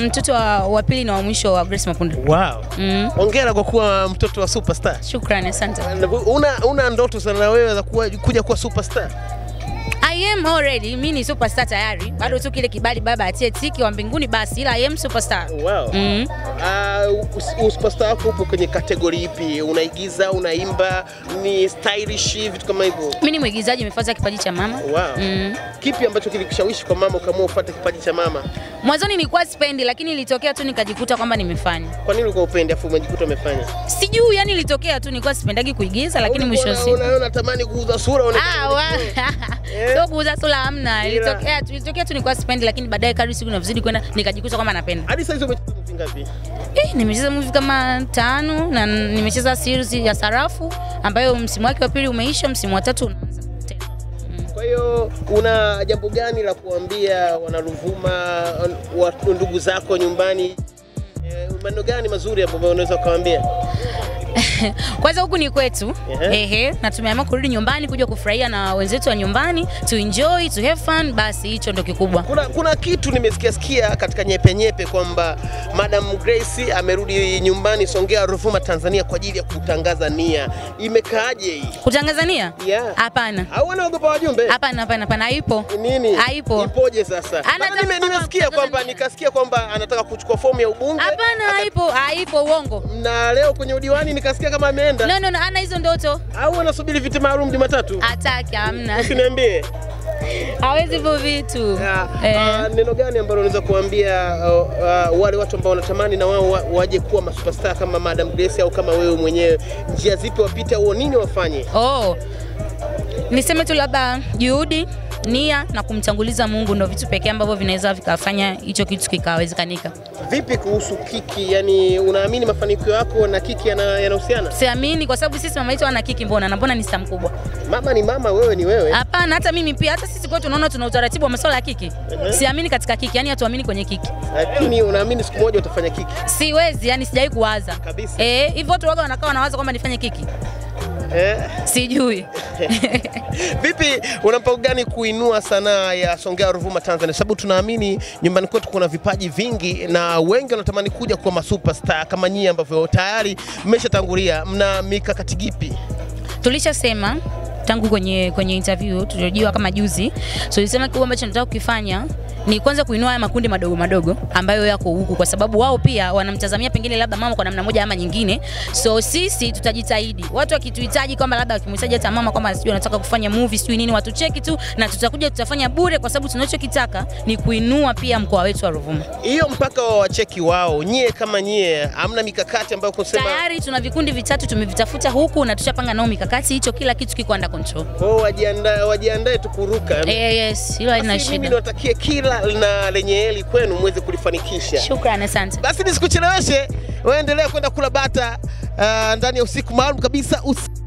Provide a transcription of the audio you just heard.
mtoto wa, wa pili na wa mwisho wa Grace Mapunda. Wow. Mm. Hongera kwa kuwa mtoto wa superstar. Shukrani, asante. Una, una ndoto sana na wewe za kuwa, kuja kuwa superstar? I am already, mi ni superstar tayari, bado tu kile kibali baba atie tiki wa mbinguni basi, ila I am superstar. Wow. Mm. Uh, superstar wako upo kwenye kategori ipi? Unaigiza, unaimba, ni stylish, vitu kama hivyo? Mi ni mwigizaji, nimefuata kipaji cha mama. Wow. Mm. Kipi ambacho kilikushawishi kwa mama ukaamua ufuate kipaji cha mama? Mwanzoni nilikuwa sipendi, lakini ilitokea tu nikajikuta kwamba nimefanya. Kwa nini ulikuwa upendi afu umejikuta umefanya? Sijui, yani ilitokea tu, nilikuwa sipendagi kuigiza, lakini mwisho wa siku Unaona unatamani kuuza sura unaonekana Ah, wa- Eh? sio kuuza sura hamna, Ila- ilitokea tu, ilitokea tu nilikuwa sipendi, lakini baadaye kadri siku inavyozidi kwenda nikajikuta kwamba napenda. Hadi sasa hizo umecheza movie ngapi? Eh, nimecheza movie kama tano na nimecheza series ya Sarafu ambayo msimu wake wa pili umeisha, msimu wa tatu unaanza tena. Kwa hiyo una jambo gani la kuambia wanaruvuma wa- ndugu zako nyumbani? Eh, maneno gani mazuri ambayo unaweza ukawaambia? Kwanza huku ni kwetu Ehe. ehe, na tumeamua kurudi nyumbani kuja kufurahia na wenzetu wa nyumbani, to enjoy, to have fun, basi hicho ndo kikubwa. Kuna, kuna kitu nimesikia sikia katika nyepe nyepe kwamba Madam Grace amerudi nyumbani Songea Ruvuma Tanzania kwa ajili ya kutangaza nia. Imekaaje hii? Kutangazania? Yeah. Hapana. Au anaogopa wajumbe? Hapana, hapana, hapana, haipo. Nini? Haipo. Ipoje sasa? Ana Maana nime, kama nimesikia kutangaza kwamba nia. nikasikia kwamba anataka kuchukua fomu ya ubunge. Hapana, Aka- haipo, haipo, uongo. Na leo kwenye udiwani nikasikia kama ameenda. No, no, no, ana hizo ndoto. Au anasubiri viti maalum Jumatatu? Hataki, hamna. Usiniambie. Hawezi hivyo vitu. Ah, Eh. ah, neno gani ambalo unaweza kuambia uh, uh, wale watu ambao wanatamani na wao wa- waje kuwa masuperstar kama Madam Grace au kama wewe mwenyewe, njia zipi wapite au nini wafanye? Oh. Niseme tu labda juhudi, nia na kumtanguliza Mungu ndo vitu pekee ambavyo vinaweza vikafanya hicho kitu kikawezekanika. Vipi kuhusu kiki? Yani, unaamini mafanikio yako na kiki yana- yanahusiana? Siamini kwa sababu sisi mama yetu ana kiki mbona na mbona ni star mkubwa? Mama ni mama, wewe ni wewe. Hapana, hata mimi pia, hata sisi kwetu tunaona tuna utaratibu wa masuala ya kiki. Siamini katika kiki, yani hatuamini kwenye kiki. Lakini unaamini siku moja utafanya kiki? Siwezi, yani sijawahi kuwaza Kabisa. Eh, hivyo watu waga wanakaa wanawaza kwamba nifanye kiki, Eh? sijui Vipi, una mpango gani kuinua sanaa ya Songea Ruvuma Tanzania? Sababu tunaamini nyumbani kwetu kuna vipaji vingi na wengi wanatamani kuja kuwa masuperstar kama nyinyi ambavyo tayari mmeshatangulia. Mna mikakati gipi? tulishasema tangu kwenye kwenye interview tuliojiwa kama juzi, so tulisema kikubwa ambacho tunataka kukifanya ni kwanza kuinua haya makundi madogo madogo ambayo yako huku, kwa sababu wao pia wanamtazamia pengine labda mama kwa namna moja ama nyingine. So sisi tutajitahidi, watu wakituhitaji kwamba labda wakimhitaji hata mama kwamba sijui anataka kufanya movie sijui nini, watucheki tu na tutakuja tutafanya bure, kwa sababu tunachokitaka ni kuinua pia mkoa wetu wa Ruvuma. Hiyo mpaka wa wacheki wao, nyie kama nyie, hamna mikakati ambayo kusema Tayari tuna vikundi vitatu tumevitafuta huku na tushapanga nao mikakati, hicho kila kitu kiko under control. oh, wajiandae wajiandae tu kuruka. Eh, yes, hilo halina Basi mimi shida. niwatakie kila na lenye heri kwenu muweze kulifanikisha. Shukrani, asante. Basi nisikucheleweshe, waendelea kwenda kula bata uh, ndani ya usiku maalum kabisa usi